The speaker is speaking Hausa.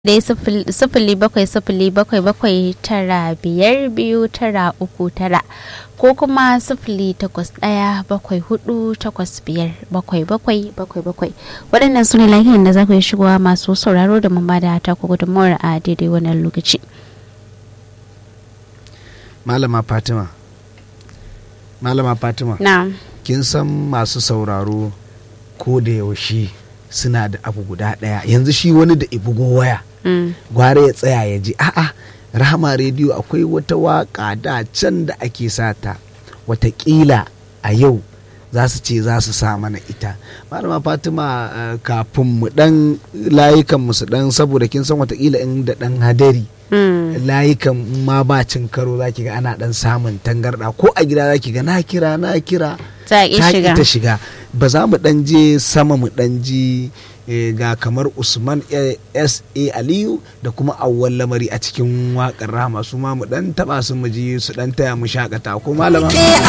dai sifili bakwai sifili bakwai bakwai tara biyar biyu tara uku tara ko kuma sifili takwas ɗaya bakwai hudu takwas biyar bakwai bakwai bakwai bakwai waɗannan su ne lahiyan da za ku yi shigowa masu sauraro da mun bada ta ku gudunmawar a daidai wannan lokaci. malama fatima malama fatima na kin san masu sauraro ko da yaushe suna da abu guda ɗaya yanzu shi wani da ibugo waya gwara ya tsaya ya ji a'a rahama rediyo akwai wata waka da can da ake sata watakila a yau za su ce za su sa mana ita malama fatima uh, kafin mu dan layukan mu su dan saboda kin san watakila in da dan hadari layukan ma ba cin karo za ki ga ana dan samun tangarda ko a gida za ki ga na kira na kira ta shiga ta shiga ba za mu dan je sama mu dan ji ga kamar usman s a aliyu da kuma awwal lamari a cikin wakar rama su ma mu dan taba su mu ji su dan taya mu shakata ko malama